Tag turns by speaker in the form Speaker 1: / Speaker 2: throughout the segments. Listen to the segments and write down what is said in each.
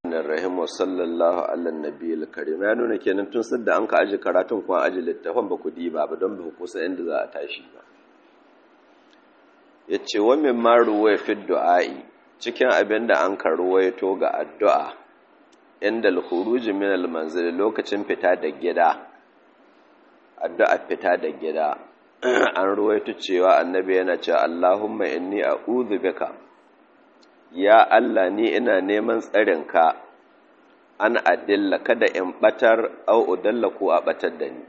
Speaker 1: rahim wa sallallahu ala nabiyil karim ya nuna kenan tun sadda an ka aji karatun kuma aji littafin ba ku diba ba don ba kusa inda za a tashi ba ya ce wa min ma ruwaya fi du'a'i cikin abin da an ka ruwaito ga addu'a inda al-khuruj min al-manzil lokacin fita da gida addu'a fita da gida an ruwaito cewa annabi yana cewa Allahumma inni a'udhu bika ya Allah ni ina neman tsarinka an adilla kada in batar au udalla ko a batar da ni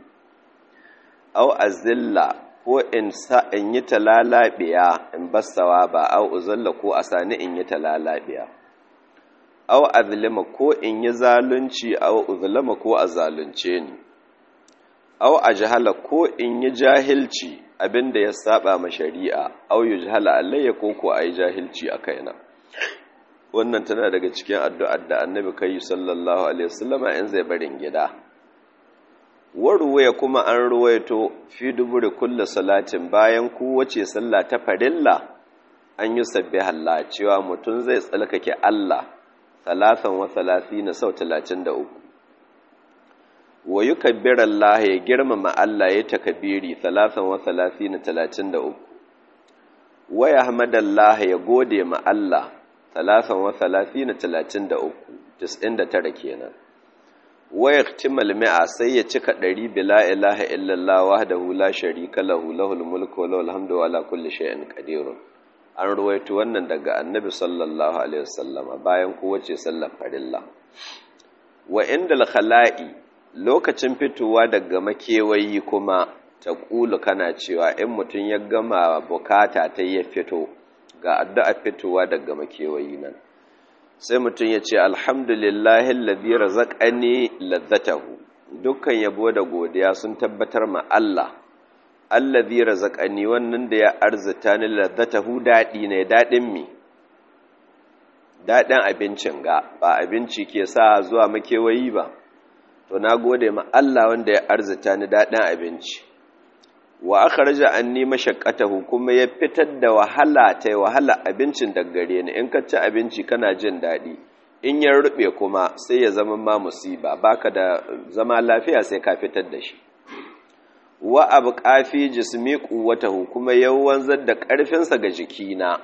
Speaker 1: au azilla ko in sa in yi talalabiya in bassawa ba au uzalla ko a sani in yi talalabiya au azlima ko in yi zalunci au uzlama ko a zalunce ni au ajhala ko in yi jahilci abinda ya saba ma shari'a au yujhala alayya ko ko ayi jahilci a kaina wannan tana daga cikin addu'ar da annabi kai sallallahu alaihi wasallama in zai barin gida waruwaya kuma an ruwaito fi duburi kullu salatin bayan kowace sallah ta farilla an yi sabbihallah cewa mutum zai tsalkake Allah talatan wa na sau talatin da uku wa yi kabbirar Allah ya girmama Allah ya takabiri talatan wa na talatin da uku wa ya hamadallah ya gode ma Allah talatan wa na talatin da uku tis'in da tara kenan wa ya mi'a sai ya cika ɗari bila ilaha illallah wahdahu la sharika lahu lahul mulku wa lahul hamdu wa ala kulli shay'in qadirun an ruwaito wannan daga annabi sallallahu alaihi wasallama bayan kowace sallar farilla wa indal khala'i lokacin fitowa daga makewayi kuma ta ƙulu kana cewa in mutum ya gama bukata ta ya fito ga addu'a fitowa daga makewayi nan sai mutum ya ce alhamdulillahi alladhi razaqani ladzatahu dukkan yabo da godiya sun tabbatar ma Allah allazi razaqani wannan da ya arzita ni ladzatahu dadi ne dadin mi dadin abincin ga ba abinci ke sa zuwa makewayi ba to na gode ma Allah wanda ya arzita ni dadin abinci wa akhraja anni mashaqqatahu kuma ya fitar da wahala ta wahala abincin daga gare ni in ka ci abinci kana jin dadi in ya rube kuma sai ya zama ma musiba baka da zama lafiya sai ka fitar da shi wa abu ƙafi jismi ƙuwatahu kuma yawan da ƙarfinsa ga jikina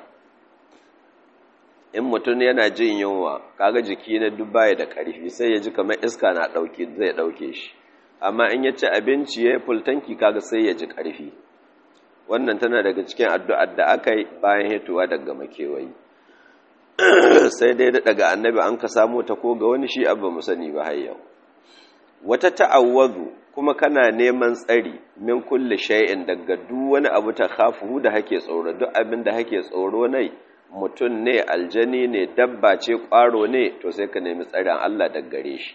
Speaker 1: in mutum yana jin yunwa kaga jiki na duk baya da ƙarfi sai ya ji kamar iska na ɗauke zai ɗauke shi amma in ya ci abinci ya yi fultanki kaga sai ya ji ƙarfi wannan tana daga cikin addu'ar da aka yi bayan hituwa daga makewayi sai dai daga annabi an ka samu ta ko ga wani shi abu mu sani ba har yau wata ta'awwazu kuma kana neman tsari min kulle shay'in daga duk wani abu ta khafu da hake tsoro duk abin da hake tsoro ne mutum ne aljani ne dabba ce ƙwaro ne to sai ka nemi tsarin Allah daga gare shi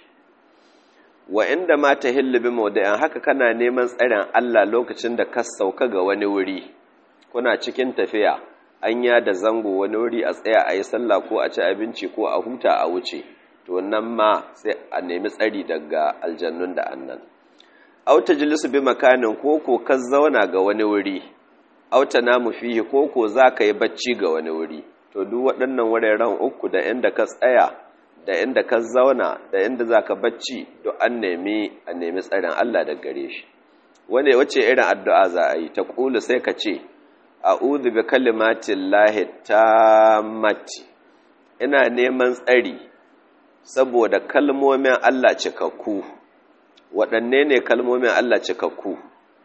Speaker 1: wa inda ma ta hillu bi mawda'in haka kana neman tsarin Allah lokacin da ka sauka ga wani wuri kuna cikin tafiya anya da zango wani wuri a tsaya a yi sallah ko a ci abinci ko a huta a wuce to nan ma sai a nemi tsari daga aljannun da annan auta jilisu bi makanin koko ka zauna ga wani wuri auta namu fihi koko za ka yi bacci ga wani wuri to duk waɗannan wuraren uku da inda ka tsaya da inda ka zauna da inda za ka bacci duk an nemi a nemi tsarin Allah da gare shi wane wace irin addu'a za a yi ta ƙulu sai ka ce a'udhu bi kalimatin lahi tammati ina neman tsari saboda kalmomin Allah cikakku waɗanne ne kalmomin Allah cikakku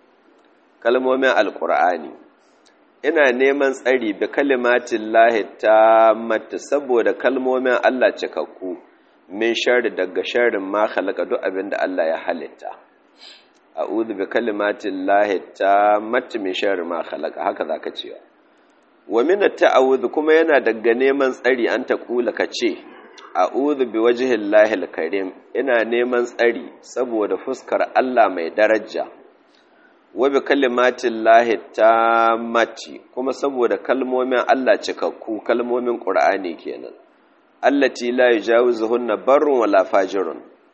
Speaker 1: kalmomin alƙur'ani ina neman tsari bi kalimatin lahi ta mata saboda kalmomin Allah cikakku min shari daga sharin ma halaka duk abin da Allah ya halitta a'udhu bi kalimatin lahi ta mata min shari ma halaka haka zaka cewa wa min at-ta'awudh kuma yana daga neman tsari an ta kula ka ce a'udhu bi wajhillahi al-karim ina neman tsari saboda fuskar Allah mai daraja wa bi kalimatin lahi tammati kuma saboda kalmomin Allah cikakku kalmomin Qur'ani kenan allati la yujawizuhunna barrun wala fajirun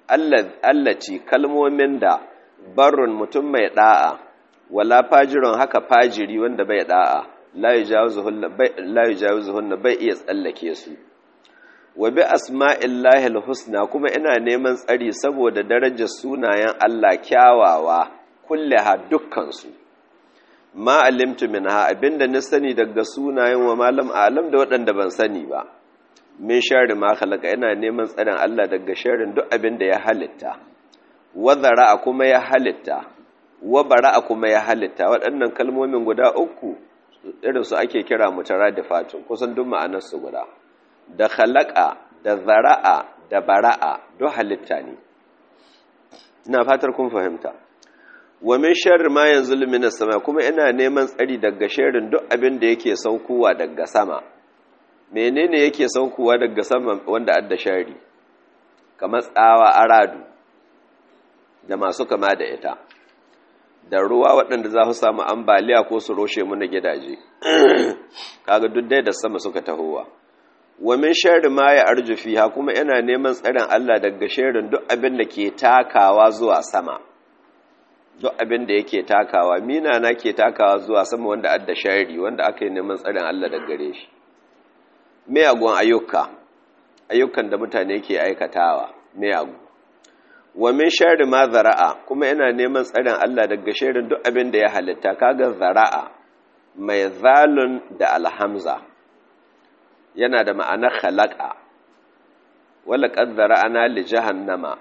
Speaker 1: allati kalmomin da barrun mutum mai da'a wala fajirun haka fajiri wanda bai da'a la yujawizuhunna bai la yujawizuhunna bai iya tsallake su wa bi asma'illahi husna kuma ina neman tsari saboda darajar sunayen Allah kyawawa kulleha dukkansu ma alimtu minha abinda na sani daga sunayen wa malam alam da waɗanda ban sani ba min sharri ma khalaqa ina neman tsarin Allah daga sharrin duk abinda ya halitta wa zara'a kuma ya halitta wa bara'a kuma ya halitta waɗannan kalmomin guda uku irin su ake kira mutaradifatun kusan duk ma'anar su guda da khalaqa da zara'a da bara'a duk halitta ne ina fatar kun fahimta wa min sharri ma yanzulu minas sama kuma ina neman tsari daga sharrin duk abin da yake saukowa daga sama menene yake saukowa daga sama wanda adda shari kamar tsawa aradu da masu kama da ita da ruwa waɗanda za su samu ambaliya ko su roshe mu na gidaje kaga duk dai da sama suka tahowa wa min sharri ma ya arju fiha kuma ina neman tsarin Allah daga sharrin duk abin da ke takawa zuwa sama duk abin da yake takawa mina na ke takawa zuwa sama wanda adda shari wanda aka yi neman tsarin Allah daga gare shi miyagun ayyuka ayyukan da mutane ke aikatawa miyagu wa min sharri ma zara'a kuma ina neman tsarin Allah daga sharrin duk abin da ya halitta kaga zara'a mai zalun da alhamza yana da ma'anar khalaqa wala qad zara'ana li jahannama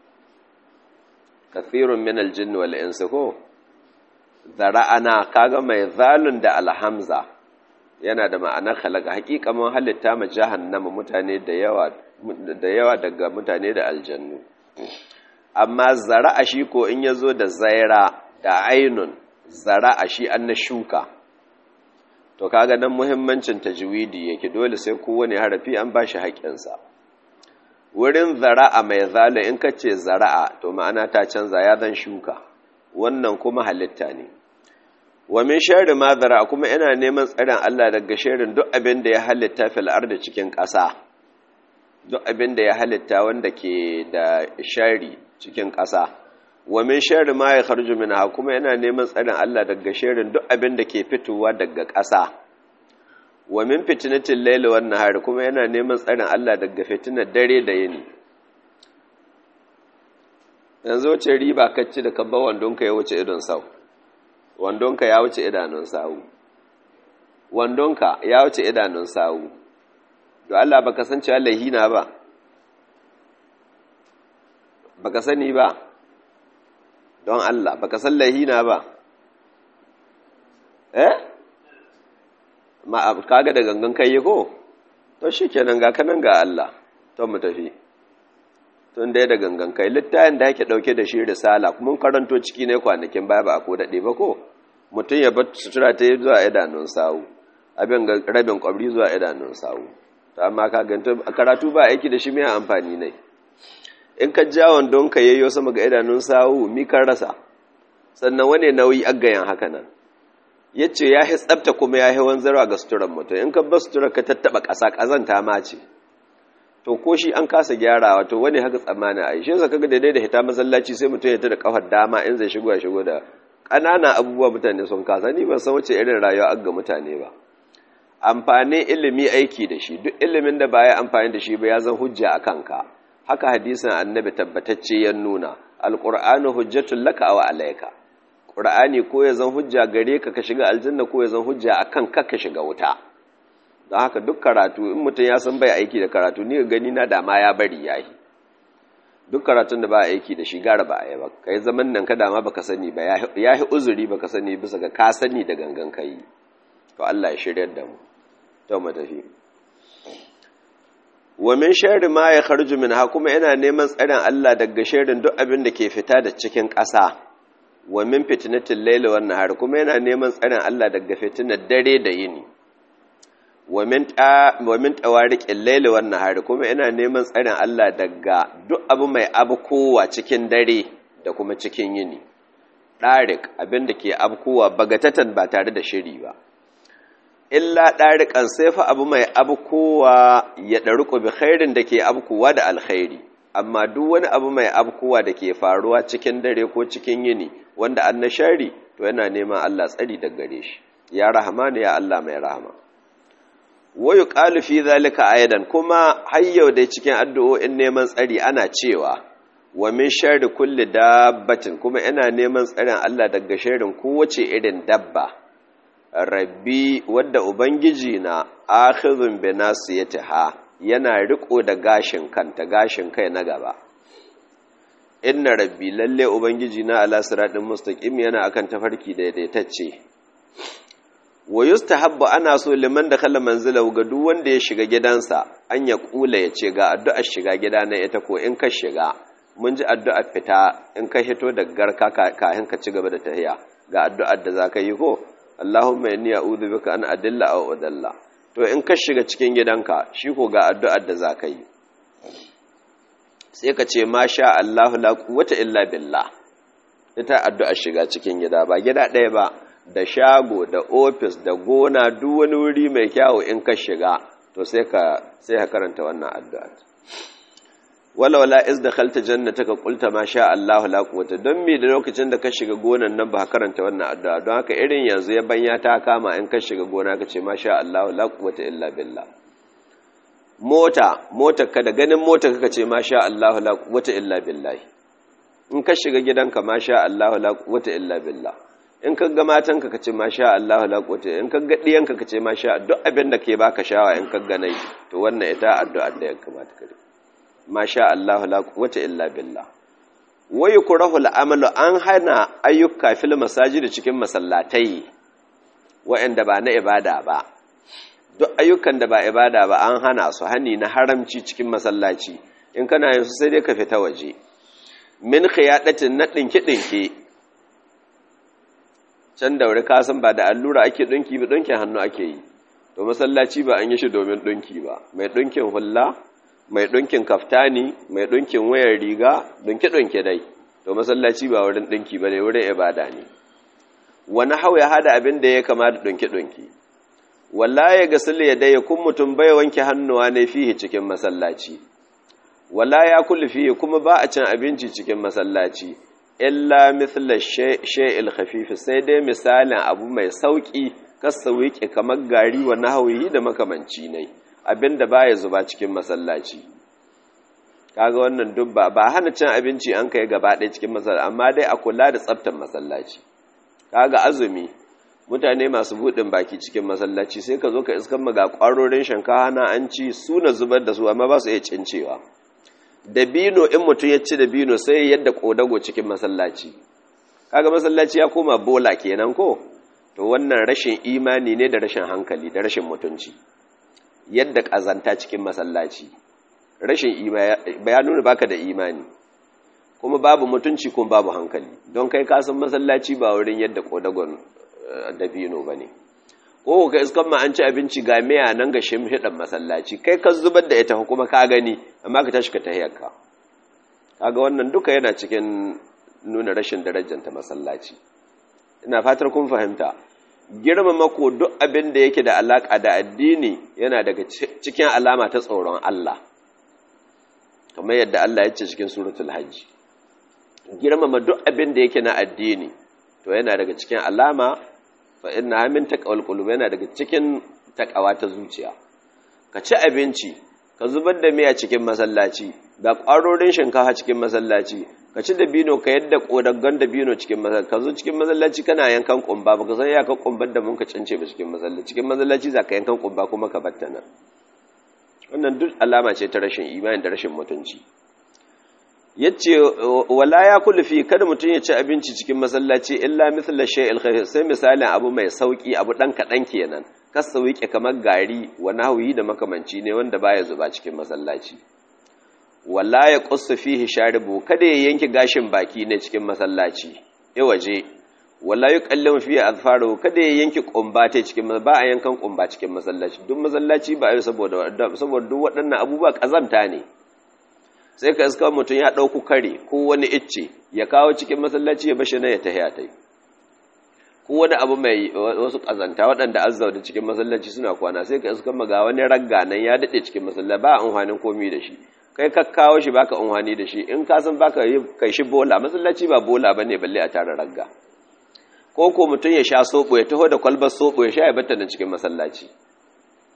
Speaker 1: kathirun min aljinn wal insi ko zara'ana kaga mai zalun da alhamza yana da ma'anar khalaqa hakika mun halitta ma jahannama mutane da yawa da yawa daga mutane da aljannu amma zara'a shi ko in yazo da zaira da ainun zara'a shi an na shuka to kaga nan muhimmancin tajwidi yake dole sai kowane harafi an bashi haƙƙinsa wurin zara'a mai zala in kace zara'a to ma'ana ta canza ya zan shuka wannan kuma halitta ne wa min sharri ma zara'a kuma ina neman tsarin Allah daga sharrin duk abin da ya halitta fil ardi cikin ƙasa duk abin da ya halitta wanda ke da shari cikin ƙasa wa min sharri ma ya kharju minha kuma ina neman tsarin Allah daga sharrin duk abin da ke fitowa daga ƙasa wa min fitnatil layli wan nahar kuma yana neman tsarin Allah daga fitinar dare da yini yanzu wace riba kacci da kabba wandonka ya wuce idon sau wandonka ya wuce idanun sawu wandonka ya wuce idanun sawu to Allah baka san cewa lahina ba baka sani ba don Allah baka san lahina ba eh ma kaga da gangan kai ko to shikenan ga kanan ga Allah to mu tafi tun dai da gangan kai littafin da yake dauke da shi risala kuma karanto ciki ne kwanakin baya ba ko dade ba ko mutum ya bar sutura ta zuwa idanun sawu abin ga rabin kwabri zuwa idanun sawu to amma ka ganta karatu ba aiki da shi mai amfani ne in ka ja wandon ka yayyo sama ga idanun sawu mi kan rasa sannan wane nauyi aggayan haka nan yace ya hi tsafta kuma ya hi wanzarwa ga suturan mutum in ka bar suturar ka tattaba ƙasa ƙazanta ma ce to ko shi an kasa gyarawa to wani haka tsammani a yi shi kaga daidai da hita masallaci sai mutum ya ta da kafar dama in zai shigo ya shigo da ƙananan abubuwa mutane sun kasa ni ban san wace irin rayuwa ga mutane ba amfanin ilimi aiki da shi duk ilimin da baya amfani da shi ba ya zan hujja a kanka haka hadisin annabi tabbatacce ya nuna alqur'anu hujjatul laka aw alayka qur'ani ko ya zan hujja gare ka ka shiga aljanna ko ya zan hujja akan ka ka shiga wuta don haka duk karatu in mutum ya san bai aiki da karatu ni gani na dama ya bari yayi duk karatun da ba aiki da shi gara ba a yi ba kai zaman nan ka dama baka sani ba ya yi uzuri baka sani bisa ga ka sani da gangan kai to Allah ya shiryar da mu to mu tafi wa min sharri ma ya kharju minha kuma ina neman tsarin Allah daga sharrin duk abin da ke fita da cikin ƙasa wa min fitnatil layli wan nahar kuma yana neman tsarin Allah daga fitinar dare da yini wa min ta wa min tawariqil layli wan nahar kuma ina neman tsarin Allah daga duk abu mai abu kowa cikin dare da kuma cikin yini darik abin da ke abkowa bagatatan ba tare da shiri ba illa ɗariƙan sai fa abu mai abu kowa ya ɗaruku bi khairin da ke abkuwa da alkhairi amma duk wani abu mai abkuwa da ke faruwa cikin dare ko cikin yini wanda an shari to yana neman Allah tsari da gare shi ya rahama ne ya Allah mai rahama wayu qalu fi zalika aidan kuma har yau dai cikin addu'o'in neman tsari ana cewa wa min sharri kulli dabbatin kuma ina neman tsarin Allah daga sharrin kowace irin dabba rabbi wadda ubangiji na akhidhun bi nasiyatiha yana riko da gashin kanta gashin kai na gaba inna rabbi lalle ubangiji na ala siratin mustaqim yana akan tafarki daidaitacce wa yustahabbu ana so liman da kala manzila ga duk wanda ya shiga gidansa an ya kula ya ce ga addu'ar shiga gida na ita ko in ka shiga mun ji addu'ar fita in ka hito da garka kafin ka ci gaba da tahiya ga addu'ar da zaka yi ko Allahumma inni a'udhu bika an adilla aw udalla to in ka shiga cikin gidanka shi ko ga addu'ar da zaka yi sai ka ce masha Allahu la quwwata illa billah ita addu'ar shiga cikin gida ba gida ɗaya ba da shago da ofis da gona duk wani wuri mai kyawu in ka shiga to sai ka sai ka karanta wannan addu'a wala wala iz dakhalta jannataka qulta ma sha Allahu la quwwata don me da lokacin da ka shiga gonan nan ba ka karanta wannan addu'a don haka irin yanzu ya banya ta kama in ka shiga gona ka ce ma sha Allahu la quwwata illa billah mota mota ka da ganin mota ka ce ma sha Allahu la quwwata illa billah in ka shiga gidanka ma sha Allahu la quwwata illa billah in ka ga matanka ka ce masha Allah la quwwata in ka ga diyanka ka ce masha duk abin da ke baka shawa in ka ga nai to wannan ita addu'a da ya kamata ka masha Allah la quwwata illa billah wa yukrahu al-amalu an hana ayyuka fil masajid cikin masallatai wa'anda ba na ibada ba duk ayyukan da ba ibada ba an hana su hani na haramci cikin masallaci in kana yin su sai dai ka fita waje min khiyadatin na dinki dinki can da wuri kasan ba da allura ake ɗunki ba ɗunkin hannu ake yi to masallaci ba an yi shi domin ɗunki ba mai ɗunkin hulla mai ɗunkin kaftani mai ɗunkin wayar riga ɗunke-ɗunke dai to masallaci ba wurin ɗunki ba ne wurin ibada ne wani hau ya hada abin da ya kama da ɗunke-ɗunke walla ya gasili ya daya kun mutum bai wanke hannuwa ne fihi cikin masallaci walla ya kulli fihi kuma ba a cin abinci cikin masallaci illa mithla shay'il khafif sai dai misalin abu mai sauki kasawiki kamar gari wa nahwi da makamanci ne abinda baya zuba cikin masallaci kaga wannan dubba ba hana cin abinci an kai gaba ɗaya cikin masallaci amma dai a kula da tsaftar masallaci kaga azumi mutane masu buɗin baki cikin masallaci sai ka zo ka iskan maga ƙwarorin shankawa na an ci su na zubar da su amma ba su iya cincewa dabino in mutum ya ci dabino sai yadda kodago cikin masallaci kaga masallaci ya koma bola kenan ko to wannan rashin imani ne da rashin hankali da rashin mutunci yadda kazanta cikin masallaci rashin imani ya nuna baka da imani kuma babu mutunci kuma babu hankali don kai ka san masallaci ba wurin yadda kodagon dabino bane ko ka iskan ma an ci abinci ga miya nan ga shimhiɗan masallaci kai ka zubar da ita kuma ka gani amma ka tashi ka tahiyarka kaga wannan duka yana cikin nuna rashin darajanta masallaci ina fatar kun fahimta girmama ko duk abin da yake da alaka da addini yana daga cikin alama ta tsoron Allah kamar yadda Allah ya ce cikin suratul hajj girmama duk abin da yake na addini to yana daga cikin alama fa inna min taqwal qulub yana daga cikin takawa ta zuciya ka ci abinci ka zubar da miya cikin masallaci ga ƙwarorin shinkafa cikin masallaci ka ci dabino ka yadda kodaggan dabino cikin masallaci ka zo cikin masallaci kana yankan kumba baka san ya ka kumbar da mun ka cince ba cikin masallaci cikin masallaci za ka yankan kumba kuma ka batta nan wannan duk alama ce ta rashin imani da rashin mutunci yace wala ya kullu fi kada mutun ya ci abinci cikin masallaci illa mithla shay'il khafif sai misalin abu mai sauki abu dan kadan kenan kasawike kamar gari wa nahwi da makamanci ne wanda baya zuba cikin masallaci wala ya qussu fihi sharibu kada ya yanke gashin baki ne cikin masallaci ya waje wala yuqallimu fihi azfaru kada ya yanke kumba ta cikin ba a yankan kumba cikin masallaci duk masallaci ba ai saboda saboda duk waɗannan abubuwa kazamta ne sai ka iska mutum ya ɗauku kare ko wani icce ya kawo cikin masallaci ya bashi na ya tahiya ta ko wani abu mai wasu ƙazanta waɗanda azza da cikin masallaci suna kwana sai ka iska maga wani ragga nan ya daɗe cikin masallaci ba amfanin komi da shi kai ka kawo shi baka amfani da shi in ka san baka yi kai shi bola masallaci ba bola bane balle a tara ragga ko ko mutum ya sha soɓo ya taho da kwalbar soɓo ya sha ya batta da cikin masallaci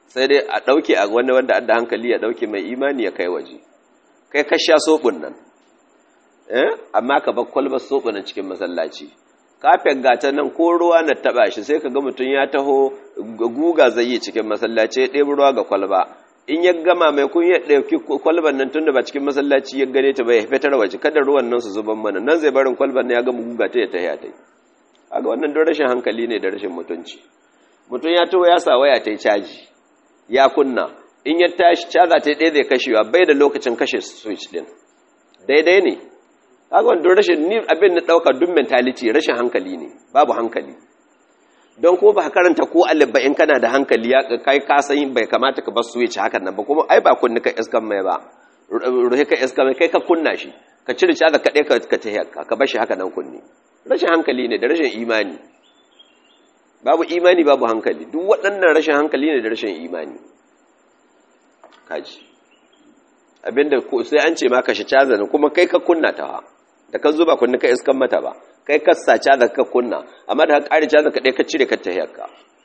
Speaker 1: sai dai a ɗauke a wani wanda adda hankali ya ɗauke mai imani ya kai waje kai ka sha soɓin nan amma ka bar kwalbar soɓin nan cikin masallaci kafin gata nan ko ruwa na taɓa shi sai ka ga mutum ya taho guga zai yi cikin masallaci ya ɗebi ruwa ga kwalba in ya gama mai kun ya ɗauki kwalban nan tun da ba cikin masallaci ya gane ta bai fitar waje kada ruwan nan su zuban mana nan zai barin kwalban nan ya gama guga ta ya tahiya ta yi aga wannan don rashin hankali ne da rashin mutunci mutum ya taho ya sa waya ta yi caji ya kunna in ya tashi caza ta ɗaya zai kashewa bai da lokacin kashe switch din daidai ne haka wanda rashin ni abin na ɗauka duk mentality rashin hankali ne babu hankali don kuma ba karanta ko alif ba in kana da hankali ya kai ka san bai kamata ka bar switch hakan nan ba kuma ai ba kunni ka iskan mai ba ruhe ka iskan mai kai ka kunna shi ka cire caza ka ɗaya ka ta ka bar shi haka nan kunni rashin hankali ne da rashin imani babu imani babu hankali duk waɗannan rashin hankali ne da rashin imani kaji abinda sai an ce ma kashe cazanin kuma kai ka kunna ta da ka zuba kunni ka iskan mata ba kai ka sa caza ka kunna amma da ka ƙari caza ka ɗaya ka cire ka tahiyarka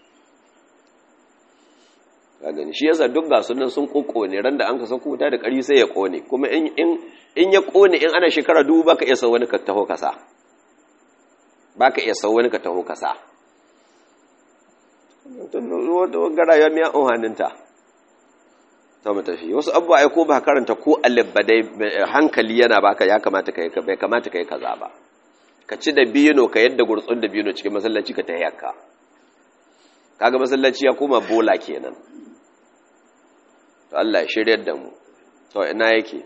Speaker 1: ka gani shi yasa duk ga sunan sun ƙoƙone ran da an ka sauko wuta da ƙari sai ya ƙone kuma in ya ƙone in ana shekara dubu baka iya sau wani ka taho kasa baka iya sau wani ka taho kasa gara ya miya ohaninta ta matafi wasu abubuwa ya ko ba karanta ko alif ba dai hankali yana baka ya kamata ka yi bai kamata ka yi kaza ba ka ci da bino ka yadda gurtsun da bino cikin masallaci ka ta yakka kaga masallaci ya koma bola kenan to Allah ya shiryar da mu to ina yake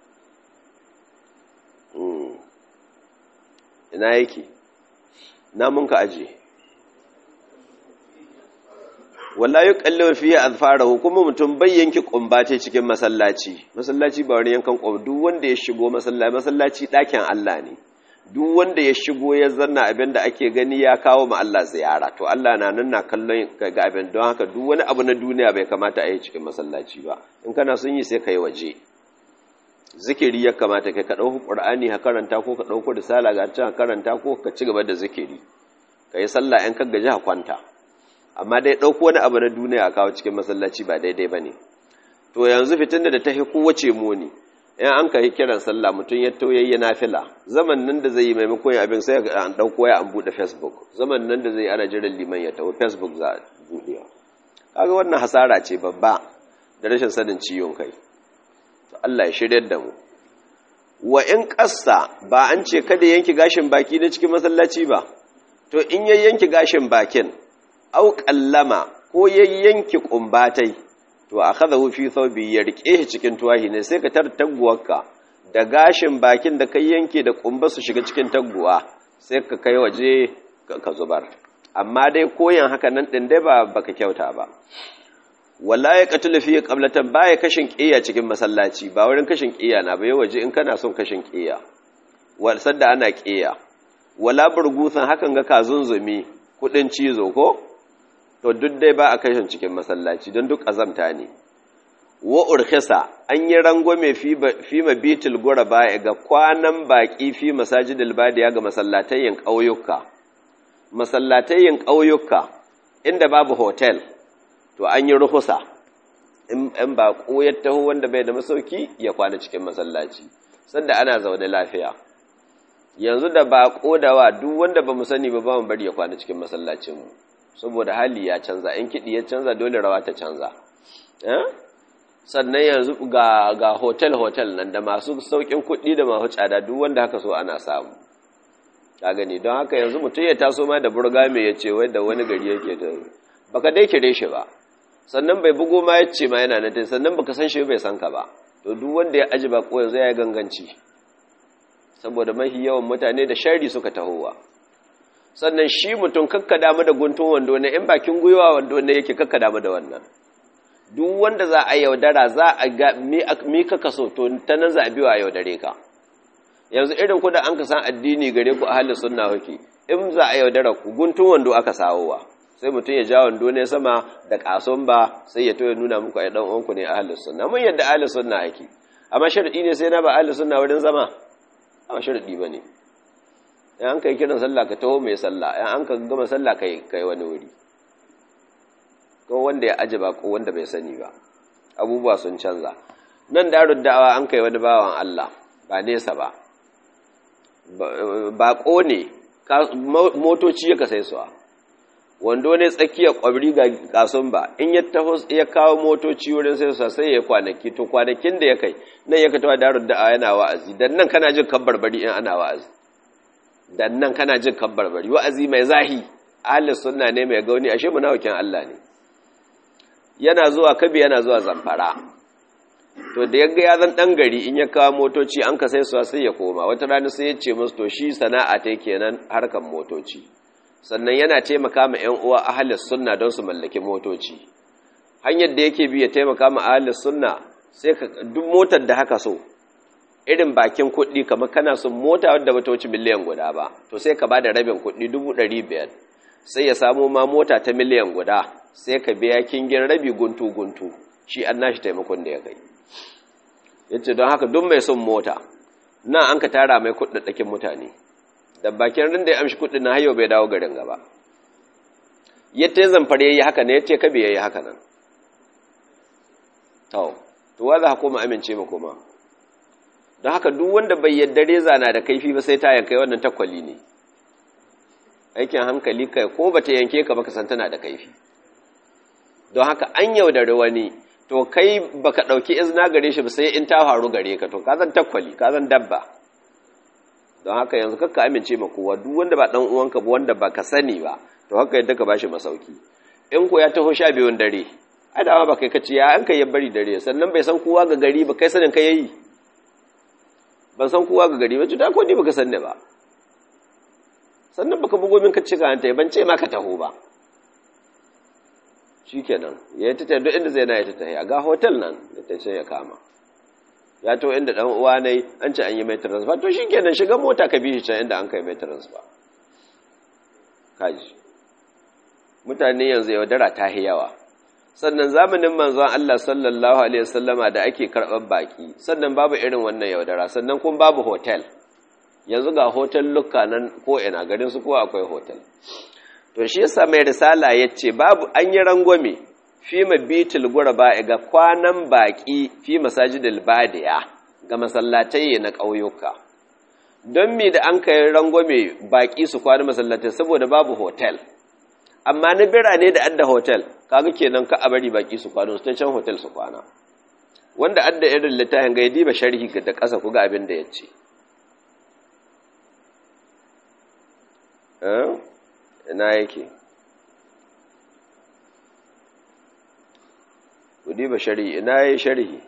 Speaker 1: ina yake na mun ka aje wala yi kallon fiye azfarahu kuma mutum bai yanki kumbace cikin masallaci masallaci ba wani yankan kumba duk wanda ya shigo masallaci masallaci ɗakin Allah ne duk wanda ya shigo ya zanna abin da ake gani ya kawo ma Allah ziyara to Allah na nan na kallon ga abin don haka duk wani abu na duniya bai kamata a yi cikin masallaci ba in kana sun yi sai ka yi waje zikiri ya kamata kai ka ɗauki ƙur'ani ka karanta ko ka ɗauko risala ga can karanta ko ka ci gaba da zikiri ka yi sallah in ka gaji ka kwanta amma dai ɗauko wani abu na duniya a kawo cikin masallaci ba daidai ba ne to yanzu fitin da ta fi kowace muni in an ka yi kiran sallah mutum ya tauyayya na fila zaman nan da zai yi maimakon yin abin sai an ɗauko ya an buɗe facebook zaman nan da zai yi ana jiran liman ya tawo facebook za a buɗewa kaga wannan hasara ce babba da rashin sanin ciwon kai to Allah ya shiryar da mu wa in ƙassa ba an ce kada yanki gashin baki na cikin masallaci ba to in ya yanki gashin bakin au kallama ko ya yanki kumbatai to a kada fi thawbi ya rike shi cikin tuwahi ne sai ka tar taguwarka da gashin bakin da kai yanke da kumba su shiga cikin taguwa sai ka kai waje ka zubar amma dai koyan haka nan din dai ba baka kyauta ba wala ya qatulu fi qablatan baya kashin qiya cikin masallaci ba wurin kashin qiya na bai waje in kana son kashin qiya wal sadda ana qiya wala burgusan hakan ga kazunzumi kudin cizo ko to duk dai ba a kashin cikin masallaci don duk azamta ne wa urkhisa an yi rangwame fi mabitul guraba ga kwanan baki fi masajidil badiya ga masallatayin ƙauyuka masallatayin ƙauyuka inda babu hotel to an yi ruhusa in ba ya taho wanda bai da masauki ya kwana cikin masallaci sanda ana zaune lafiya yanzu da ba kodawa duk wanda ba mu sani ba ba mu bari ya kwana cikin masallacinmu saboda hali ya canza in kiɗi ya canza dole rawa ta canza sannan yanzu ga ga hotel hotel nan da masu saukin kuɗi da masu tsada duk wanda haka so ana samu ka gani don haka yanzu mutum ya taso ma da burga mai ya ce wai da wani gari yake da baka dai kire shi ba sannan bai bugo ma ya ce ma yana nan sannan baka san shi bai san ka ba to duk wanda ya aji ba ko yanzu ya ganganci saboda mafi yawan mutane da shari suka tahowa sannan shi mutum kakka damu da guntun wando ne in bakin gwiwa wando ne yake kakka damu da wannan duk wanda za a yaudara za a ga mi ka kaso to ta nan za a biyo a yaudare ka yanzu irin ku da an ka san addini gare ku ahli sunna kuke in za a yaudara ku guntun wando aka sawowa sai mutum ya ja wando ne sama da kason ba sai ya to ya nuna muku ai dan uwanku ne ahli sunna mun yadda ahli sunna ake amma sharadi ne sai na ba ahli sunna wurin zama ba sharadi bane in an kai kiran sallah ka taho mai sallah in an ka gama sallah kai kai wani wuri ko wanda ya aji ba ko wanda bai sani ba abubuwa sun canza nan darud da'awa an kai wani bawan Allah ba nesa ba baƙo ne motoci ya kasai suwa wando ne tsakiyar ƙwabri ga kasun ba in ya taho ya kawo motoci wurin sai su sai ya kwanaki to kwanakin da ya kai nan ya katawa darud da'awa yana wa'azi dan nan kana jin kabbar bari in ana wa'azi dan nan kana jin kabbar bari wa'azi mai zahi ahli sunna ne mai gauni ashe munafikin Allah ne yana zuwa kabi yana zuwa zamfara to da yaga ya zan dan gari in ya kawo motoci an ka sai su sai ya koma wata rana sai ya ce musu to shi sana'a ta kenan harkan motoci sannan yana taimaka ma ƴan uwa ahlus sunna don su mallaki motoci hanyar da yake bi ya taimaka ma ahlus sunna sai ka duk motar da haka so irin bakin kuɗi kamar kana son mota wadda bata wuce miliyan guda ba to sai ka bada rabin kuɗi dubu ɗari biyar sai ya samo ma mota ta miliyan guda sai ka biya kingin rabi guntu guntu shi an nashi taimakon da ya kai yace don haka duk mai son mota nan an ka tara mai kuɗaɗɗakin mutane da bakin rin da ya amshi kuɗin na hayo bai dawo garin gaba yadda ya zamfare ya yi haka ne yadda ya kabe ya yi haka nan to to wa za ka koma amince ma koma don haka duk wanda bai yadda reza na da kaifi ba sai ta yankai wannan takwali ne aikin hankali kai ko ba ta yanke ka baka san tana da kaifi don haka an yaudari wani to kai baka ɗauki izina gare shi ba sai in ta faru gare ka to ka zan takwali ka zan dabba don haka yanzu kakka amince ma kowa duk wanda ba dan uwanka ba wanda baka sani ba to haka yadda ka bashi masauki in ko ya taho sha biyun dare ai da ba kai kace ya an kai ya bari dare sannan bai san kowa ga gari ba kai sanin kai yayi ban san kowa ga gari ba da ko ni baka san ne ba sannan baka bugo min ka ci ka hanta ban ce ma ka taho ba shikenan ya ta tafi duk inda zai na ya ta tafi ga hotel nan da ta ce ya kama ya to inda dan uwa ne an ce an yi mai transfer to shikenan shiga mota ka bi shi can inda an kai mai transfer kaji mutane yanzu yaudara ta yi yawa sannan zamanin manzon Allah sallallahu alaihi wasallama da ake karɓar baki sannan babu irin wannan yaudara sannan kuma babu hotel yanzu ga hotel lukka nan ko ina garin su ko akwai hotel to shi yasa mai risala yace babu an yi rangwame fi mabitul gurba ga kwanan baki fi masajidil badiya ga masallatai na ƙauyuka don me da an kai rangwame baki su kwana masallatai saboda babu hotel amma na birane da adda hotel kaga kenan ka a bari baki su kwana su ta can hotel su kwana wanda adda irin littafin ga diba sharhi da ƙasa ku ga abin da ya ce ina yake ku diba sharhi ina yayi sharhi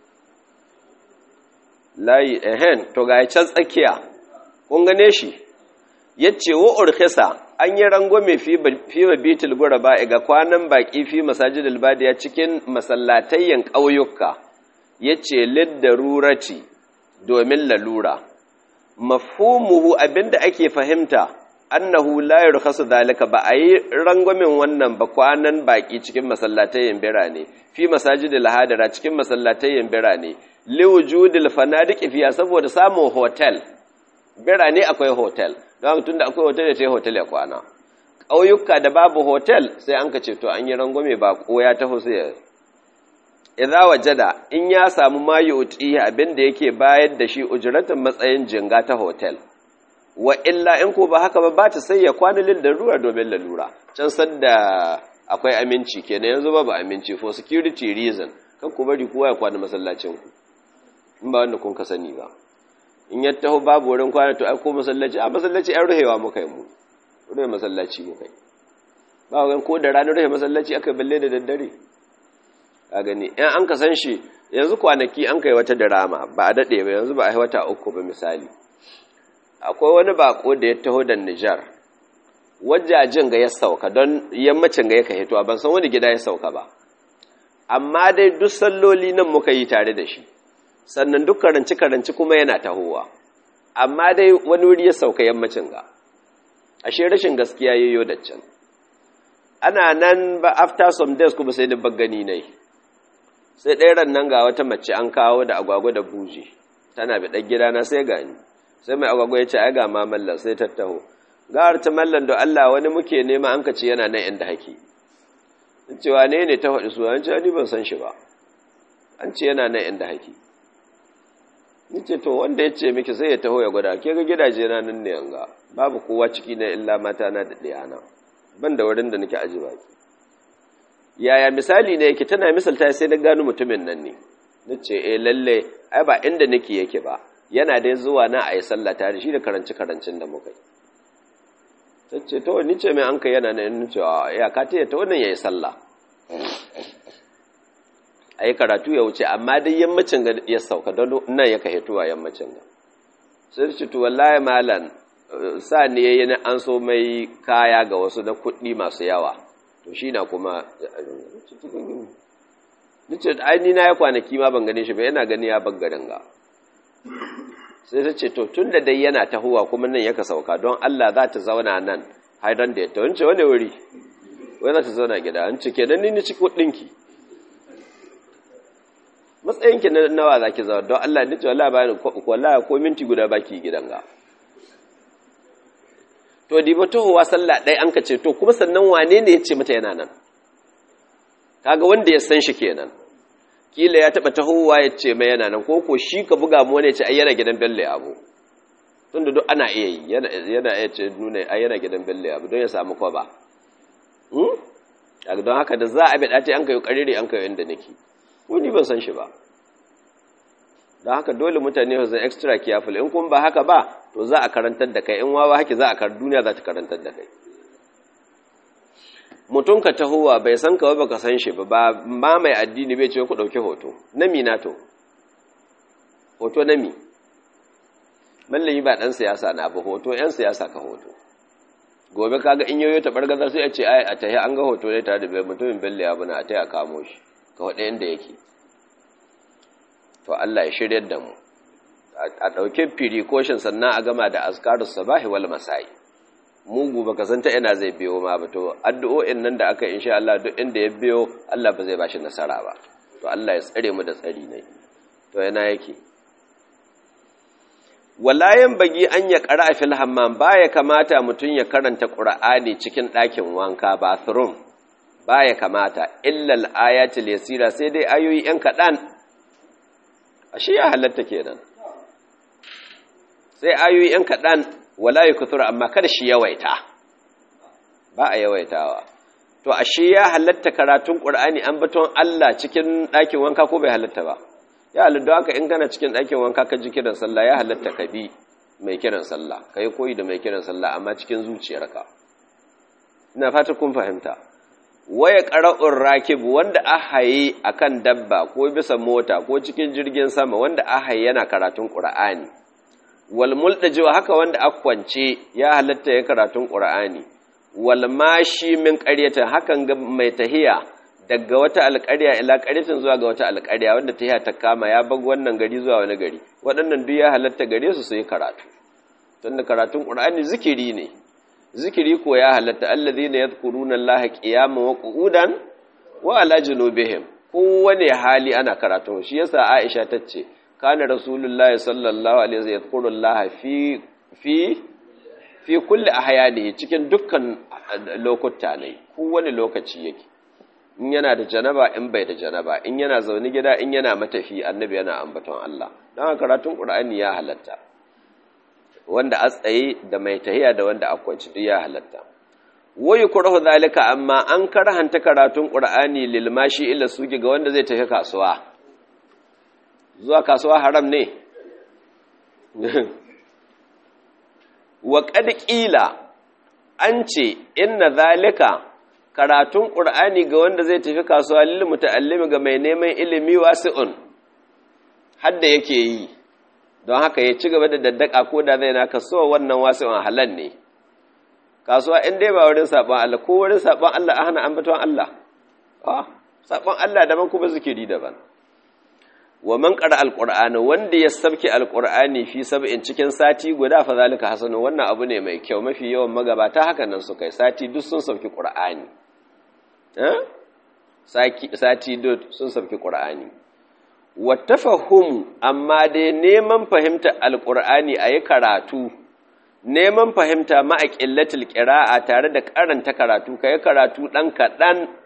Speaker 1: layi ehen to ga can tsakiya kun gane shi yace wa urkhisa an yi rangwame fi fi bitul guraba ga kwanan baki fi masajidil badiya cikin masallatayyan ƙauyuka yace liddarurati domin lalura mafhumuhu abinda ake fahimta annahu la yurkhasu zalika ba a yi rangwamin wannan ba kwanan baki cikin masallatayen birane fi masajidil hadara cikin masallatayen birane liwujudil fanadiqi fiya saboda samun hotel birane akwai hotel don tunda akwai hotel ya ce hotel ya kwana ƙauyuka da babu hotel sai an ka ce to an yi rangwame ba ko ya taho sai ya idza wajada in ya samu ma yuti abin da yake bayar da shi ujratan matsayin jinga ta hotel wa illa in ko ba haka ba ba ta sai ya kwana lil darura domin lalura can sanda akwai aminci kenan yanzu babu aminci for security reason kan ku bari kowa ya kwana masallacin ku in ba wanda kun ka sani ba in ya taho babu wurin kwana to ai ko masallaci a masallaci ai ruhewa muka yi mu ruhe masallaci muka yi ba ga ko da ranar ruhe masallaci aka balle da daddare a gani in an ka san shi yanzu kwanaki an kai wata drama ba a dade ba yanzu ba a yi wata uku ba misali akwai wani bako da ya taho da Nijar wajajen ga ya sauka don yammacin ga ya ka hito ban san wani gida ya sauka ba amma dai duk salloli nan muka yi tare da shi sannan duk karanci karanci kuma yana tahowa amma dai wani wuri ya sauka yammacin ga ashe rashin gaskiya yayyo da can ana nan ba after some days kuma sai da gani nai sai ɗaya ran nan ga wata mace an kawo da agwagwa da buji tana bi ɗan gidana sai gani sai mai agwagwa ya ce ai ga ma mallan sai tattaho gawar ta mallan da Allah wani muke nema an ka ce yana nan inda haki cewa ne ne ta faɗi suna ce ni ban san shi ba an ce yana nan inda haki ni ce to wanda ya ce miki sai ya taho ya gwada ke ga gidaje na nan ne yanga babu kowa ciki na illa mata na da ɗaya na ban da wurin da nake aji baki yaya misali ne yake tana misalta sai na gano mutumin nan ne na ce eh lalle ai ba inda nake yake ba yana dai zuwa na a yi sallah tare shi da karanci karancin da muka yi ta ce to ni ce mai an kai yana nan cewa ya ka ta ta wannan ya yi sallah a yi karatu ya wuce amma dai yammacin ga ya sauka don nan ya ka hituwa yammacin ga sai ce to wallahi malam sa ne yayi na an so mai kaya ga wasu na kuɗi masu yawa to shi na kuma nace ai ni na ya kwanaki ma ban gane shi ba yana gani ya garin ga sai ta ce to tun da dai yana tahowa kuma nan yaka sauka don Allah za ta zauna nan haidan da ya ta wance wani wuri wai za ta zauna gida an ce kenan ni ni ci kuɗinki matsayinki na nawa za ki zauna don Allah ni ce wallahi ba wallahi ko minti guda baki gidan ga to di ba tohowa sallah ɗaya an ka ce to kuma sannan wane ne ya ce mata yana nan kaga wanda ya san shi kenan kila ya taba tahowa ya ce mai yana nan koko shi ka buga mu wani ya ce ai yana gidan bello abu tunda duk ana iya yi yana yana iya ce nuna ai yana gidan bello abu don ya samu kwaba hmm kaga don haka da za a bi dace an kai karire an kai inda nake wani ban san shi ba don haka dole mutane su zan extra careful in kun ba haka ba to za a karantar da kai in wawa haki za a kar duniya za ta karantar da kai mutum ka tahowa bai san ka ba ka san shi ba ba mai addini bai ce ku ɗauki hoto na mi na to hoto na mi mallami ba ɗan siyasa na ba hoto ‘yan siyasa ka hoto gobe kaga in yoyo ta ɓargaza sai a ce ai a tahi an ga hoto ne tare da bai mutumin belle ya buna a tahi a kamo shi ka waɗa yadda yake to Allah ya shirya da mu a ɗauki firikoshin sannan a gama da askarus sabahi wal masai mugu baka san ta ina zai biyo ma ba to addu'o'in nan da aka insha Allah duk inda ya biyo Allah ba zai bashi nasara ba to Allah ya tsare mu da tsari ne to yana yake walayen bagi an ya qara fil hammam baya kamata mutun ya karanta qur'ani cikin ɗakin wanka bathroom baya kamata illa al-ayatul yasira sai dai ayoyi yan kadan ashe ya halatta kenan sai ayoyi yan kadan wala ya kutura amma kada shi yawaita ba a yawaitawa to ashe ya halatta karatun qur'ani an baton Allah cikin ɗakin wanka ko bai halatta ba ya halatta haka in kana cikin ɗakin wanka ka ji kiran sallah ya halatta ka bi mai kiran sallah kai koyi da mai kiran sallah amma cikin zuciyarka ina fata kun fahimta waya qara'ur rakib wanda ahaye akan dabba ko bisa mota ko cikin jirgin sama wanda ahaye yana karatun qur'ani wal muldajiwa haka wanda aka kwance ya halatta ya karatun qur'ani wal mashi min qaryatan hakan ga mai tahiya daga wata alƙarya ila qaryatin zuwa ga wata alƙarya wanda tahiya ta kama ya bag wannan gari zuwa wani gari waɗannan duk ya halatta gare su su yi karatu tunda karatun qur'ani zikiri ne zikiri ko ya halatta alladhina yadhkuruna allaha qiyaman wa qu'udan wa ala junubihim kowane hali ana karatu shi yasa aisha tace kana rasulullahi sallallahu alaihi wasallam yadhkurullaha fi fi fi kulli ahyanihi cikin dukkan lokuta ne kowane lokaci yake in yana da janaba in bai da janaba in yana zaune gida in yana matafi annabi yana ambaton Allah don karatun qur'ani ya halatta wanda a tsaye da mai tahiya da wanda akwanci duk ya halatta wayu kurahu zalika amma an karhanta karatun qur'ani lil mashi illa suki ga wanda zai tafi kasuwa zuwa kasuwa haram ne wa qad qila an ce inna zalika karatun qur'ani ga wanda zai tafi kasuwa lil muta'allimi ga mai neman ilimi wasi'un hadda yake yi don haka ya ci gaba da daddaka ko da zai na kasuwa wannan wasi'un halal ne kasuwa in dai ba wurin sabon Allah ko wurin sabon Allah a hana ambaton Allah ah sabon Allah daban kuma zikiri daban wa man qara alqur'ana wanda ya sabki alqur'ani fi sab'in cikin sati guda fa zalika hasanu wannan abu ne mai kyau mafi yawan magabata haka nan su kai sati duk sun sabki qur'ani eh sati duk sun sabki qur'ani wa tafahum amma dai neman fahimta alqur'ani ayi karatu neman fahimta ma'a ƙillatul ƙira'a tare da karanta karatu ka yi karatu ɗan kaɗan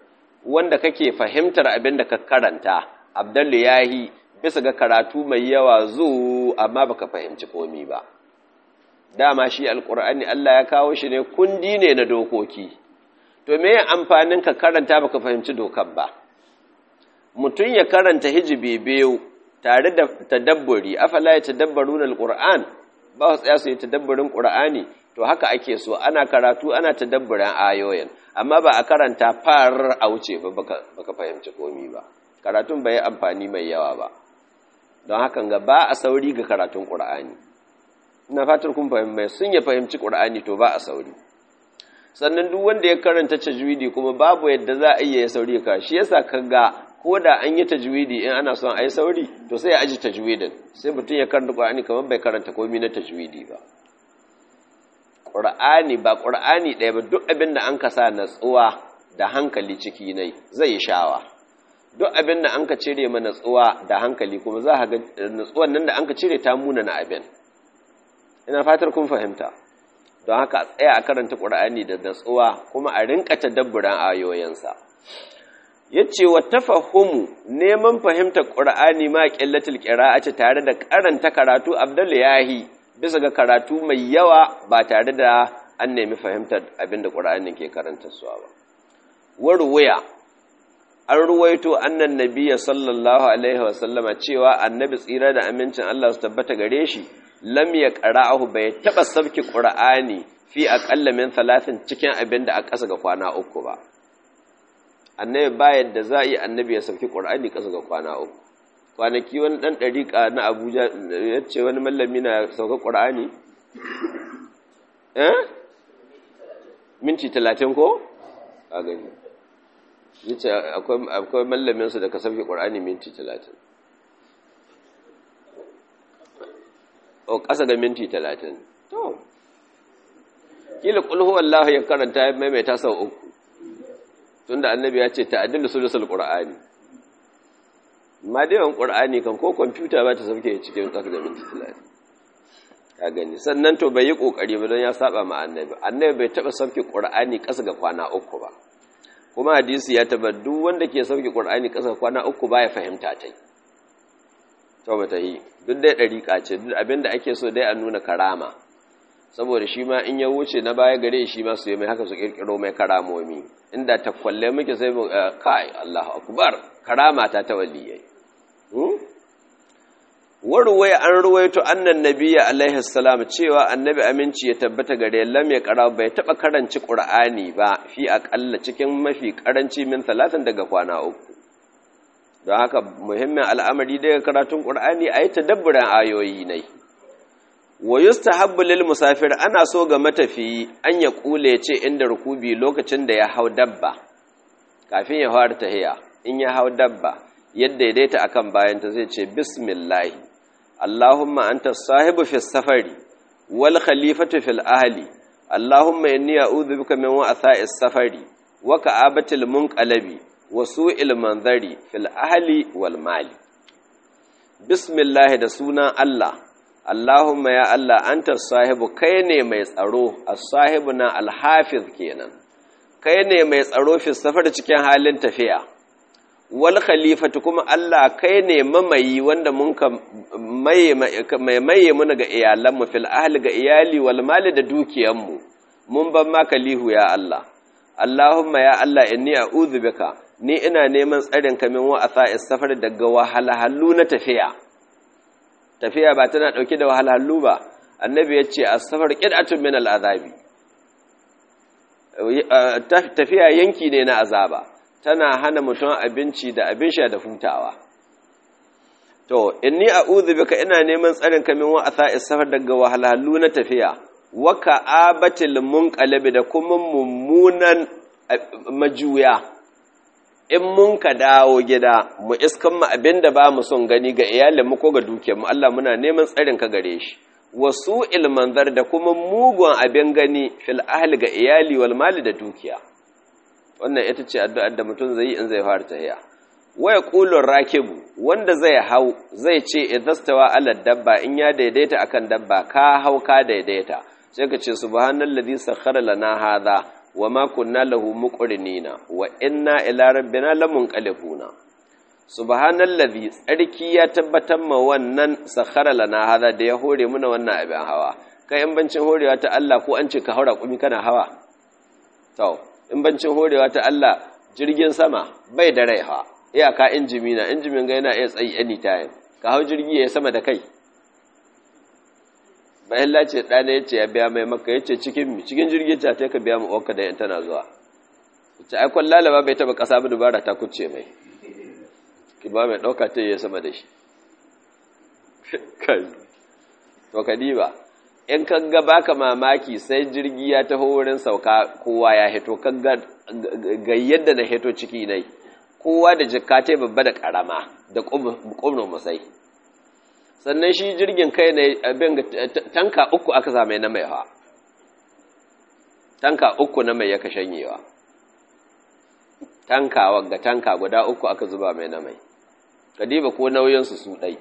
Speaker 1: wanda kake fahimtar abin da ka karanta abdallu yahi bisa ga karatu mai yawa zu amma baka fahimci komi ba dama shi alqur'ani Allah ya kawo shi ne kundi ne na dokoki to me amfanin ka karanta baka fahimci dokar ba mutum ya karanta hijibi biyu tare da tadabburi afala ya tadabbaruna alquran ba su tsaya su yi tadabburin qur'ani to haka ake so ana karatu ana tadabburin ayoyin amma ba a karanta far a wuce ba baka fahimci komi ba karatun bai amfani mai yawa ba don hakan ga ba a sauri ga karatun qur'ani ina fatar kun fahimci sun ya fahimci qur'ani to ba a sauri sannan duk wanda ya karanta tajwidi kuma babu yadda za a iya ya sauri ka shi yasa kaga ko da an yi tajwidi in ana son a yi sauri to sai ya aji tajwidin sai mutum ya karanta qur'ani kamar bai karanta komai na tajwidi ba qur'ani ba qur'ani ɗaya ba duk abin da an ka sa natsuwa da hankali ciki nai zai yi shawa duk abin da an ka cire ma natsuwa da hankali kuma za ka ga natsuwan nan da an ka cire ta muna na abin ina fatar kun fahimta don haka a tsaya a karanta ƙur'ani da natsuwa kuma a rinka tadabburan ayoyinsa yace wa tafahumu neman fahimtar ƙur'ani ma qillatul qira'ati tare da karanta karatu abdul yahi bisa ga karatu mai yawa ba tare da an nemi fahimtar abinda ƙur'ani ke karanta suwa ba warwaya an ruwaito annan nabiyya sallallahu alaihi wasallama cewa annabi tsira da amincin Allah su tabbata gare shi lam ya qara'ahu bai taba sabki qur'ani fi aqalla min thalathin cikin abin da a ƙasa ga kwana uku ba annabi ba yadda za a yi annabi ya sabki qur'ani ƙasa ga kwana uku kwanaki wani dan dariƙa na Abuja ya ce wani mallami na sauka qur'ani eh minti 30 ko a gani yace akwai akwai mallamin su da ka sabki qur'ani minti 30 o ƙasa ga minti talatin to kila ƙulhu Allah ya karanta ya maimaita sau uku tunda annabi ya ce ta'addilu sulusul qur'ani ma da yawan qur'ani kan ko kwamfuta ba ta sauke cikin ƙasa ga minti talatin ka gani sannan to bai yi ƙoƙari ba don ya saba ma annabi annabi bai taɓa sauke qur'ani ƙasa ga kwana uku ba kuma hadisi ya taba duk wanda ke sauke qur'ani ƙasa ga kwana uku ba ya fahimta ta yi to ba ta yi duk dai ɗariƙa ce duk abinda ake so dai a nuna karama saboda shi ma in ya wuce na baya gare shi ma su yi mai haka su ƙirƙiro mai karamomi inda ta kwalle muke sai mu kai Allahu akbar karama ta ta waliyai warwaya an ruwaito annan nabiyya alaihi salam cewa annabi aminci ya tabbata gare lam ya kara bai taba karanci qur'ani ba fi aqalla cikin mafi karanci min talatin daga kwana uku don haka muhimmin al'amari daga karatun ƙur'ani a yi tadabburan ayoyi ne wa yustahabbu lil musafir ana so ga matafiyi an ya kule ce inda rukubi lokacin da ya hau dabba kafin ya fara tahiya in ya hau dabba yadda daidaita akan bayanta zai ce bismillahi allahumma anta sahibu fi safari wal khalifatu fil ahli allahumma inni a'udhu bika min wa'tha'is safari wa ka'abatil munqalabi wasu ilmanzari fil ahli wal mali bismillah da sunan Allah Allahumma ya Allah anta sahibu kai ne mai tsaro as-sahibu na al-hafiz kenan kai ne mai tsaro fi safar cikin halin tafiya wal khalifatu kuma Allah kai ne mamayi wanda mun ka mai maye mu ga iyalan mu fil ahli ga iyali wal mali da dukiyan mu mun ban maka lihu ya Allah Allahumma ya Allah inni a'udhu bika ni ina neman tsarin kamin wa'asa safar daga wahalhallu na tafiya tafiya ba tana dauke da wahalhallu ba annabi ya ce as-safar qid'atun min al-azabi tafiya yanki ne na azaba tana hana mutum abinci da abin sha da hutawa to inni a'udhu bika ina neman tsarin kamin wa'asa safar daga wahalhallu na tafiya wa ka'abatil munqalabi da kuma mummunan majuya in mun ka dawo gida mu iskan mu abinda ba mu son gani ga iyalin mu ko ga dukiyar mu Allah muna neman tsarin ka gare shi wasu ilmanzar da kuma mugun abin gani fil ahli ga iyali wal mali da dukiya wannan ita ce addu'ar da mutum zai yi in zai fara tahiya waya qulur rakibu wanda zai hau zai ce idastawa ala dabba in ya daidaita akan dabba ka hau ka daidaita sai ka ce subhanallazi sakhkhara lana hadha wa ma kunna lahu muqrinina wa inna ila rabbina lamunqalibuna subhanallazi tsarki ya tabbatar ma wannan sakhara lana hada da ya hore muna wannan abin hawa kai in bancin horewa ta Allah ko an ce ka haura kumi kana hawa to in bancin horewa ta Allah jirgin sama bai da rai ha iyaka injimi na injimin ga yana iya tsayi anytime ka hau jirgi ya sama da kai bayan lace ɗana ya ce ya biya mai maka ya ce cikin cikin jirgin ta ta ka biya mu wanka da tana zuwa ce ai kwan lalaba bai taba ƙasa ba dubara ta kuce mai ki ba mai ɗauka ta yi sama da shi to ka diba in ka ga baka mamaki sai jirgi ya taho wurin sauka kowa ya hito ka ga yadda na hito ciki nai kowa da jikka ta babba da ƙarama da ƙumrin musai sannan shi jirgin kai ne abin tanka uku aka same na mai hawa tanka uku na mai yaka shanyewa tanka wagga tanka guda uku aka zuba mai na mai ka diba ko nauyinsu su ɗai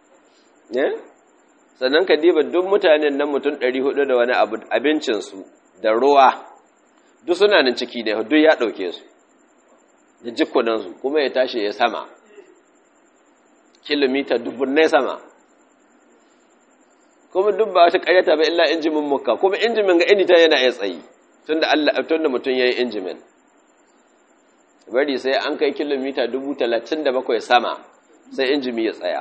Speaker 1: sannan ka diba duk mutanen nan mutum ɗari hudu da wani abincinsu da ruwa duk suna nan ciki ne duk ya ɗauke su da jikunansu kuma ya tashi ya sama kilomita dubbunai sama kuma duk ba wata ƙaryata ba illa injimin muka kuma injimin ga inita yana iya tsayi tun da Allah tun da mutum ya yi injimin bari sai an kai kilomita dubu talatin da bakwai sama sai injimi ya tsaya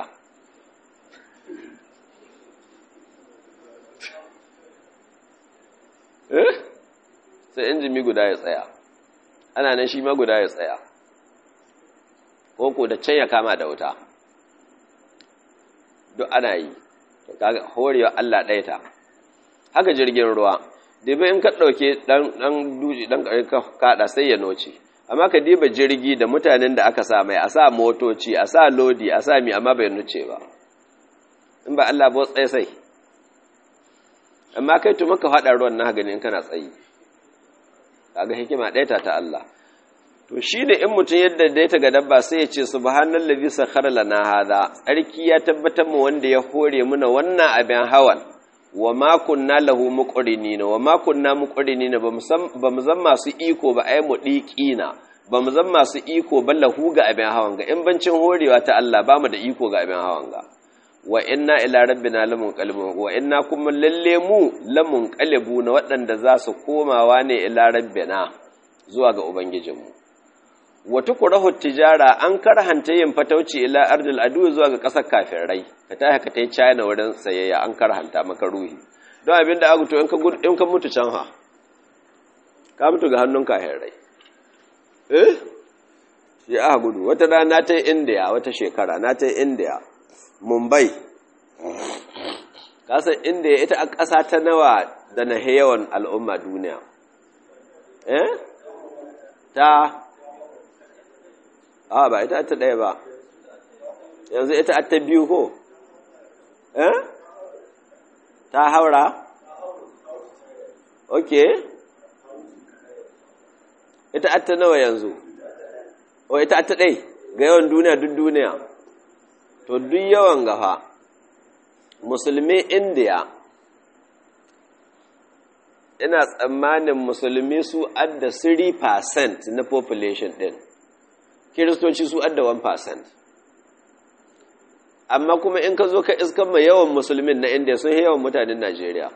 Speaker 1: sai injimi guda ya tsaya ana nan shi ma guda ya tsaya ko da can ya kama da wuta duk ana yi kaga horewa Allah ɗaya ta haka jirgin ruwa dibe in ka ɗauke ɗan duji ɗan ka kaɗa sai ya noce amma ka diba jirgi da mutanen da aka sa mai a sa motoci a sa lodi a sa mi amma bai nuce ba in ba Allah ba tsaye sai amma kai tu maka faɗa ruwan na gani in kana tsayi kaga hikima ɗaya ta ta Allah to shi ne in mutum yadda da ta ga dabba sai ya ce subhanallazi sakhara lana hada tsarki ya tabbatar mu wanda ya hore muna wannan abin hawan wa ma kunna lahu muqrinina wa ma kunna muqrinina ba mu zan masu iko ba ai mu diqina ba mu zan masu iko ba lahu ga abin hawan ga in bancin horewa ta Allah ba mu da iko ga abin hawan ga wa inna ila rabbina lamunqalibun wa inna kuma lalle mu lamunqalibuna waɗanda za su komawa ne ila rabbina zuwa ga ubangijinmu wata kurahu tijara an karhanta yin fatauci ila ardil adu zuwa ga ƙasar kafirai ka tashi ka tai China wurin sayayya an karhanta maka ruhi don abin da aka to in ka in ka mutu can ha ka mutu ga hannun kafirai eh shi aka gudu wata rana ta India wata shekara na ta India Mumbai kasan India ita a ƙasa ta nawa da na yawan al'umma duniya eh ta a ba ita ta ɗaya ba yanzu ita ta biyu ko eh ta haura ok ita ta nawa yanzu o ita ta ɗai ga yawan duniya duk duniya to duk yawan gafa musulmi indiya ina tsammanin musulmi su adda 3% na population ɗin kiristoci su adda 1% amma kuma in ka zo ka iskan mai yawan musulmin na indiya sun yawan mutanen najeriya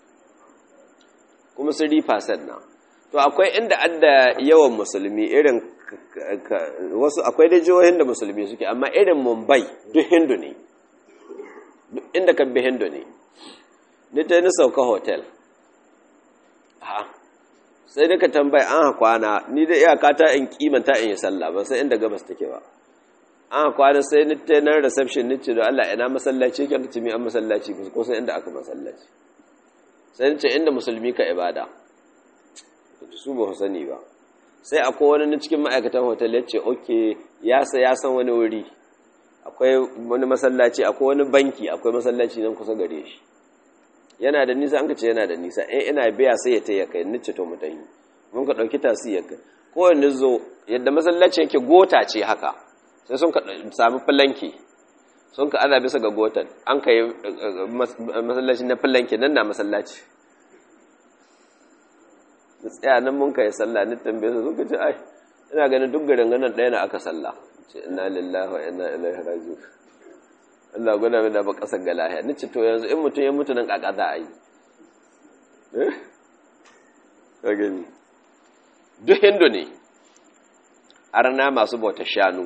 Speaker 1: kuma su rifasan na to akwai inda adda yawan musulmi irin wasu akwai da jihohin da musulmi suke amma irin mumbai duk hindu ne duk inda kan bi hindu ne ni ta ni sauka hotel ha sai duka tambayi an kwana ni da iyaka ta in kimanta in yi sallah ba sai inda gabas take ba an kwana sai ni ta nan reception ni ce da Allah ina masallaci kan ce mi an masallaci ko sai inda aka masallaci sai ni ce inda musulmi ka ibada su ba su sani ba sai akwai wani na cikin ma'aikatan hotel ya ce okay ya sa ya san wani wuri akwai wani masallaci akwai wani banki akwai masallaci nan kusa gare shi yana da nisa an ka ce yana da nisa in ina biya sai ya ta ya kai nice to mutahi mun ka dauki tasi ya kai kowanne zo yadda masallaci yake gota ce haka sai sun ka sami filanki sun ka ana bisa ga gotan an ka yi masallaci na filanki nan na masallaci da tsaya nan mun kai sallah ni tambaye su suka ce ai ina ganin duk garin ganin ɗaya na aka sallah ce inna lillahi wa inna ilaihi raji'un Allah gwada mai da ba ƙasar ga lahiya ni ce to yanzu in mutum ya mutu nan ƙaƙa za a yi eh ka gani duk hindu ne arna masu bauta shanu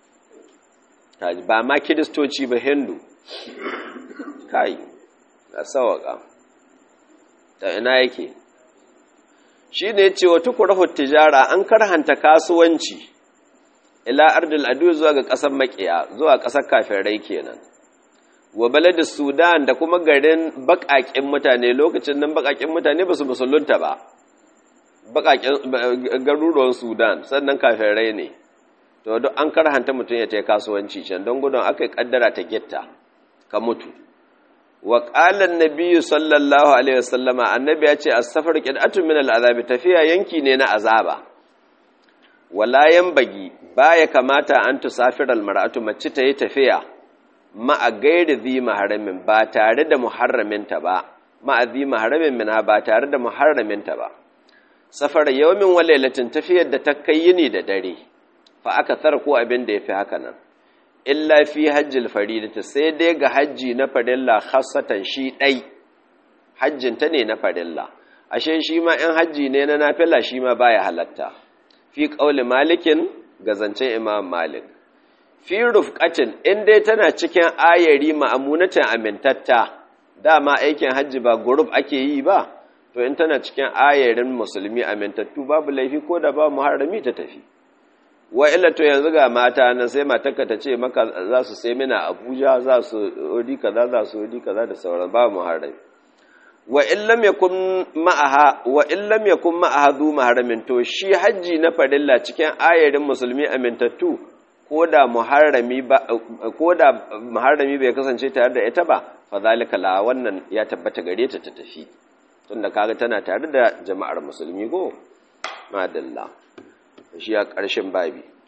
Speaker 1: ba ma kiristoci ba hindu kai a sawaka ta ina yake shi ne ce wa tukurahu tijara an karhanta kasuwanci ila ardil adu zuwa ga ƙasar makiya zuwa ƙasar kafirai kenan wa baladin sudan da kuma garin baƙaƙen mutane lokacin nan baƙaƙen mutane ba su musulunta ba garuruwan sudan sannan kafirai ne to duk an karhanta mutum ya ta kasuwanci can don gudun aka yi kaddara ta gitta ka mutu wa ƙalan nabiyu sallallahu alaihi wasallama annabi ya ce a safar ƙid'atun min al'azabi tafiya yanki ne na azaba wala bagi baya kamata an tusafir almar'atu mace ta yi tafiya ma'a gairi zi maharamin ba tare da muharraminta ba ma'a zi maharamin mina ba tare da muharraminta ba safar yawmin wa lailatin tafiyar da ta kai yini da dare fa aka tsara ko abin da yafi haka nan illa fi hajjil faridati sai dai ga hajji na farilla khassatan shi dai hajjin ta ne na farilla ashe shi ma in hajji ne na nafila shi ma baya halatta fi qauli malikin ga zancen imam malik fi rufqatin in dai tana cikin ayari ma'amunatin amintatta dama aikin hajji ba group ake yi ba to in tana cikin ayarin musulmi amintattu babu laifi ko da ba muharrami ta tafi wa illa to yanzu ga mata nan sai matarka ta ce maka za su sai mina abuja za su odi kaza za su odi kaza da sauran ba muharrami wa illam yakun ma'aha wa illam yakun ma'aha zu muharramin to shi haji na farilla cikin ayarin musulmi amintattu ko da muharrami ba ko da muharrami bai kasance tare da ita ba fa zalika la wannan ya tabbata gare ta ta tafi tunda kaga tana tare da jama'ar musulmi ko madalla shi ya ƙarshen babi